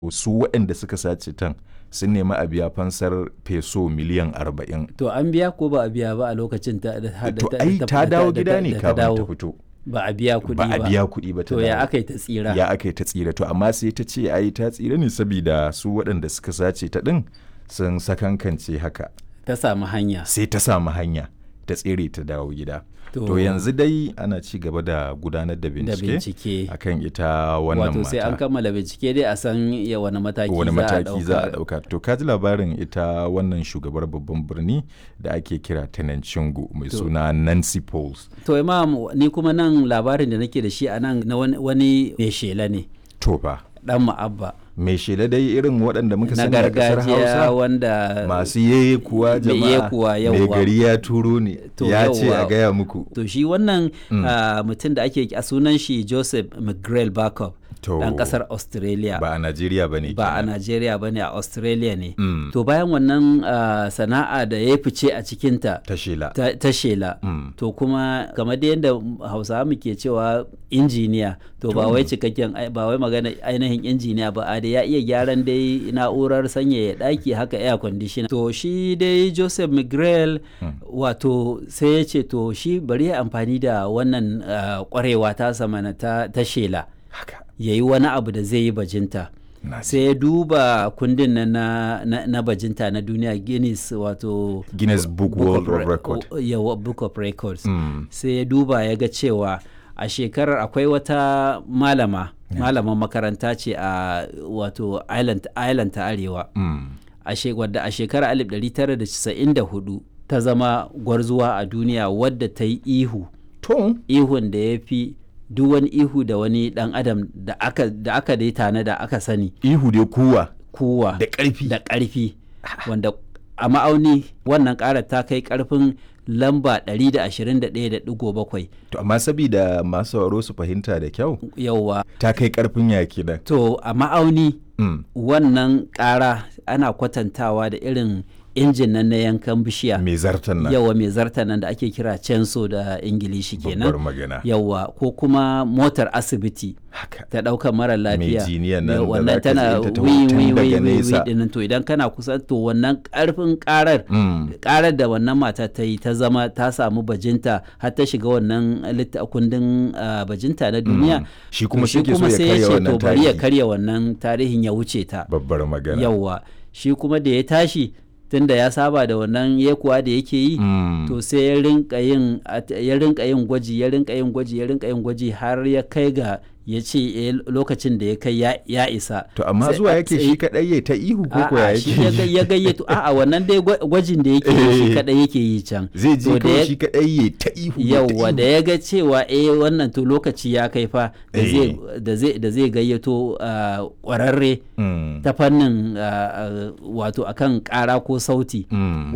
su waɗanda suka sace tan sun nemi a biya fansar peso miliyan arba'in to an biya ko ba a biya ba a lokacin ta da to ai ta dawo gida ne kafin ta fito ba a biya kuɗi ba ba a biya kuɗi ba ta to ya dawo. aka yi ta tsira ya aka yi ta tsira to amma sai ta ce ai ta tsira ne saboda su waɗanda suka sace ta ɗin sun sakankance haka ta samu hanya sai ta samu hanya ta tsere ta dawo gida To- to yanzu dai ana ci gaba da gudanar da da bincike bincike akan ita wannan wato sai an mata kammala bincike dai a san ya wani mataki wani za a mataki za a ɗauka. ɗauka to ka ji labarin ita wannan shugabar babban birni da ake kira Tenancingo mai To. suna Nancy Pauls to imam ni kuma nan labarin da nake da shi a nan na wani- wani mai shela ne to fa dan ma'abba mai shela dai irin waɗanda muka na sani a ƙasar gargajiya Hausa wanda masu yeye kuwa Mai jama'a yekuwa, mai yawwa. gari ya turo ne To, ya ce a yawwa. gaya muku to shi wannan ah, mutum da ake a sunan shi joseph mcgrail backup To, dan kasar australia ba a Najeriya ba ne ba a Najeriya ba ne a Australia ne. Mm. To bayan wannan ah, sana'a da ya fice a cikinta ta shela ta, ta shela. Mm. To kuma kamar da yadda Hausawa muke cewa injiniya to ba wai cikakken ai- ba wai magana ainihin injiniya ba a da ya iya gyaran dai na'urar sanyaya ɗaki haka air conditioner. To shi dai Joseph Miguel wato sai ya ce to shi bari ya amfani da wannan ah, kwarewa ta samana ta, ta shela haka ya yi wani abu da zai yi bajinta. na ji. sai ya duba kundin nan na, na, na bajinta na duniya guinness wato Guinness Book World of of Record o- yawa, book of records Mm. sai ya duba ya ga cewa a shekarar akwai wata malama malaman makaranta ce a wato island, island ta arewa Mm. a she- wadda a shekarar 1994 ta zama gwarzuwa a duniya wadda ta yi ihu to ihun da ya fi duk wani ihu da wani dan adam da aka da aka dai tana da aka sani ihu dai kuwa kuwa da ƙarfi da ƙarfi wanda a ma'auni wannan ƙarar ta kai ƙarfin lamba 121.7 to amma sabida masu sauraro su fahimta da kyau yauwa ta kai karfin yaki nan to a ma'auni Mm. wannan ƙara ana kwatantawa da irin injin nan na yankan bishiya mai zartan nan yawa mai zarta nan da ake kira censo da ingilishi babbar kenan magana yawa ko kuma motar asibiti haka ta ɗaukar mara lafiya jiniyan nan Ya, da wannan zaka tana tsaye ta taho wi tun wi daga wi wi wi nesa. dinnan to idan kana kusa to wannan karfin karar Mm. karar da wannan mata ta yi ta zama ta samu bajinta har ta shiga wannan litta kundin ah, bajinta na duniya Shi kuma to shi ke so ya sai karya ce wannan to bari ya tarihi. karya wannan tarihin ya wuce ta babbar magana yawwa shi kuma da ya tashi tunda ya saba da wannan yekuwa da yake yi Mm. to sai ya rinka yin at- ya rinka yin gwaji ya rinka yin gwaji ya rinka yin gwaji har ya kai ga ya ce eh, lokacin da ya kai ya, ya isa to amma Sai zuwa a yake tsaye- shi kadai ya ta ihu ko ko ya A'a, shi ya yake ga- ya gayyato a'a wannan dai gwa- gwajin da yake yi shi Eh. kadai yake yi can zai ji To da kawai ya- shi kadai ya ta ihu ya ta yauwa ihu. da ya ga cewa eh wannan to lokaci ya kai fa da Eh. zai da zai da zai gayyato ah, kwararre Mm. ta fannin ah, ah, wato akan kara ko sauti Mm.